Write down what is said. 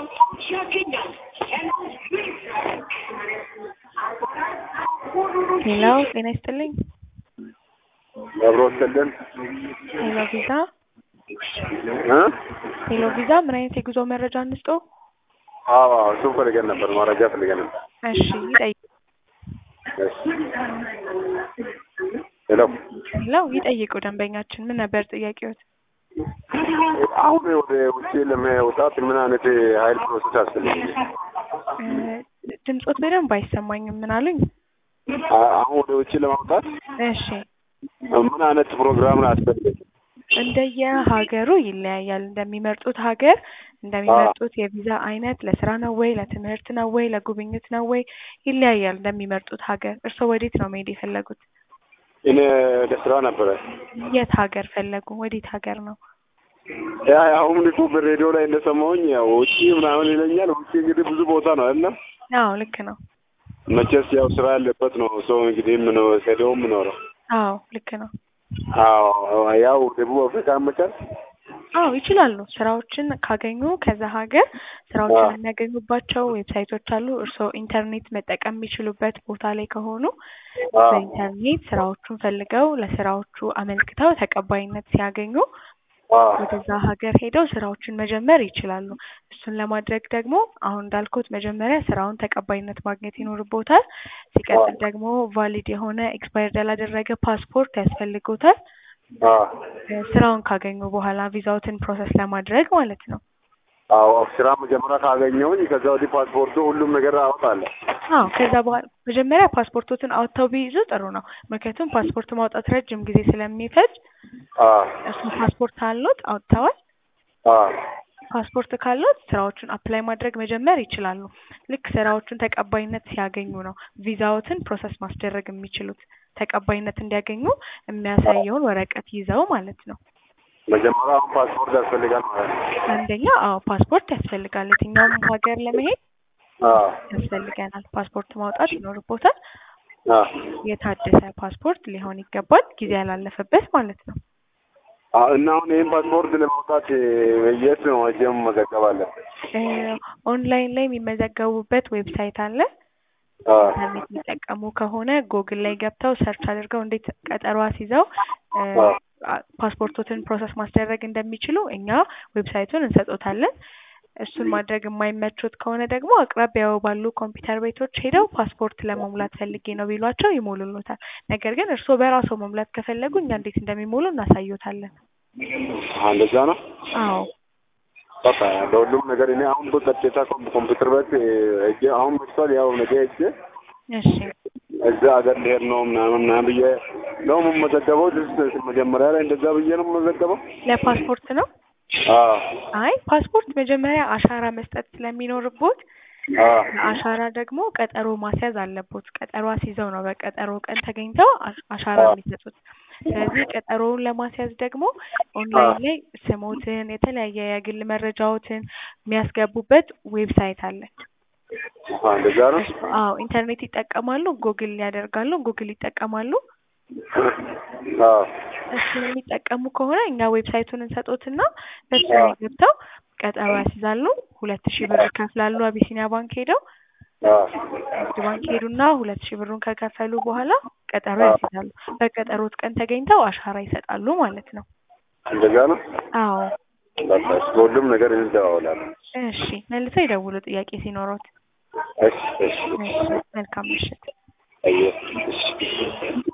ሄሎ ጤና ይስጥልኝ። አብሮ ወሰደን ሄሎ ቪዛ እ ሄሎ ቪዛ ምን አይነት የጉዞ መረጃ እንስጦ? አዎ እሱን ፈልገን ነበር፣ መረጃ ፈልገን ነበር። እሺ ይጠይቁ። እሺ ሄሎ ሄሎ ይጠይቁ። ደንበኛችን ምን ነበር ጥያቄዎት? አሁን ወደ ውጭ ለመውጣት ምን አይነት ኃይል ፕሮሰስ ያስፈልጋል? እ ድምጾት በደንብ አይሰማኝም። ምን አሉኝ? አ- አሁን ወደ ውጭ ለማውጣት እሺ ምን አይነት ፕሮግራም ነው ያስፈልጋል? እንደየ ሀገሩ ይለያያል። እንደሚመርጡት ሀገር እንደሚመርጡት የቪዛ አይነት ለስራ ነው ወይ ለትምህርት ነው ወይ ለጉብኝት ነው ወይ ይለያያል። እንደሚመርጡት ሀገር እርስዎ ወዴት ነው መሄድ የፈለጉት? እኔ ለስራ ነበረ። የት ሀገር ፈለጉ? ወዴት ሀገር ነው? ያ አሁን እኮ በሬዲዮ ላይ እንደሰማሁኝ ያው ውጭ ምናምን ይለኛል። ውጭ እንግዲህ ብዙ ቦታ ነው አይደለም? አዎ ልክ ነው። መቼስ ያው ስራ ያለበት ነው ሰው እንግዲህ ምን ሄደው የምኖረው። አዎ ልክ ነው። አዎ ያው ደቡብ አፍሪካ መቻል አዎ ይችላሉ። ስራዎችን ካገኙ ከዛ ሀገር ስራዎችን አዎ። የሚያገኙባቸው ዌብሳይቶች አሉ። እርስዎ ኢንተርኔት መጠቀም የሚችሉበት ቦታ ላይ ከሆኑ አዎ በኢንተርኔት ስራዎቹን ፈልገው ለስራዎቹ አመልክተው ተቀባይነት ሲያገኙ አዎ ወደዛ ሀገር ሄደው ስራዎችን መጀመር ይችላሉ። እሱን ለማድረግ ደግሞ አሁን እንዳልኩት መጀመሪያ ስራውን ተቀባይነት ማግኘት ይኖርቦታል። ሲቀጥል ደግሞ ቫሊድ የሆነ ኤክስፓየርድ ያላደረገ ፓስፖርት ያስፈልጎታል። አዎ እ ስራውን ካገኙ በኋላ ቪዛዎትን ፕሮሰስ ለማድረግ ማለት ነው። አዎ ስራ መጀመሪያ ካገኘሁኝ ከዛ ወዲህ ፓስፖርቱ ሁሉም ነገር አወጣለሁ። አዎ ከዛ በኋላ መጀመሪያ ፓስፖርቶትን አውጥተው ቢይዙ ጥሩ ነው። ምክንያቱም ፓስፖርት ማውጣት ረጅም ጊዜ ስለሚፈጅ አዎ እሱ ፓስፖርት አሎት አውጥተዋል። አዎ ፓስፖርት ካሎት ስራዎቹን አፕላይ ማድረግ መጀመር ይችላሉ። ልክ ስራዎቹን ተቀባይነት ሲያገኙ ነው ቪዛዎትን ፕሮሰስ ማስደረግ የሚችሉት። ተቀባይነት እንዲያገኙ የሚያሳየውን ወረቀት ይዘው ማለት ነው። መጀመሪያ አሁን ፓስፖርት ያስፈልጋል ማለት ነው። አንደኛ አዎ ፓስፖርት ያስፈልጋል። የትኛውም ሀገር ለመሄድ አዎ ያስፈልገናል። ፓስፖርት ማውጣት ይኖርቦታል። አዎ የታደሰ ፓስፖርት ሊሆን ይገባል። ጊዜ ያላለፈበት ማለት ነው። አዎ እና አሁን ይህን ፓስፖርት ለማውጣት የት ነው ሄጄ መመዘገብ አለብን? እ ኦንላይን ላይ የሚመዘገቡበት ዌብሳይት አለ። አዎ ኢንተርኔት የሚጠቀሙ ከሆነ ጎግል ላይ ገብተው ሰርች አድርገው እንዴት ቀጠሮ አስይዘው እ አዎ አ- ፓስፖርቶትን ፕሮሰስ ማስደረግ እንደሚችሉ እኛ ዌብሳይቱን እንሰጦታለን። እሱን ማድረግ የማይመቾት ከሆነ ደግሞ አቅራቢያው ባሉ ኮምፒውተር ቤቶች ሄደው ፓስፖርት ለመሙላት ፈልጌ ነው ቢሏቸው ይሞሉሎታል። ነገር ግን እርስዎ በራስዎ መሙላት ከፈለጉ እኛ እንዴት እንደሚሞሉ እናሳዩታለን። አዎ እንደዛ ነው። አዎ በቃ ለሁሉም ነገር እኔ አሁን በቀጥታ ኮም- ኮምፒውተር ቤት ሄጄ አሁን መጥቷል። ያው ነገ ሄጄ እሺ እዛ ሀገር ልሄድ ነው ምናምን ምናምን ብዬ ነው የምመዘገበው። ልስ መጀመሪያ ላይ እንደዛ ብዬ ነው የምመዘገበው። ለፓስፖርት ነው? አዎ አይ ፓስፖርት መጀመሪያ አሻራ መስጠት ስለሚኖርቦት አዎ ለአሻራ ደግሞ ቀጠሮ ማስያዝ አለቦት። ቀጠሮ አስይዘው ነው በቀጠሮ ቀን ተገኝተው አሽ- አሻራ አዎ የሚሰጡት። ስለዚህ ቀጠሮውን ለማስያዝ ደግሞ ኦንላይን ላይ ስሞትን፣ የተለያየ የግል መረጃዎትን የሚያስገቡበት ዌብሳይት አለ። አዎ እንደዛ ነው። እሱ አዎ ኢንተርኔት ይጠቀማሉ፣ ጉግል ያደርጋሉ፣ ጉግል ይጠቀማሉ። አዎ እሱን የሚጠቀሙ ከሆነ እኛ ዌብሳይቱን እንሰጦትና በሱ አዎ ላይ ገብተው ቀጠሮ ያስይዛሉ። ሁለት ሺህ ብር ይከፍላሉ አቢሲኒያ ባንክ ሄደው አዎ ንግድ ባንክ ሄዱና ሁለት ሺህ ብሩን ከከፈሉ በኋላ ቀጠሮ አዎ ያስይዛሉ። በቀጠሮት ቀን ተገኝተው አሻራ ይሰጣሉ ማለት ነው። እንደዛ ነው። አዎ በቃ እሺ፣ በሁሉም ነገር እንደዋወላለን። እሺ፣ መልሰው ይደውሉ ጥያቄ ሲኖሮት። እሺ እሺ እሺ፣ መልካም ምሽት። አየህ እሺ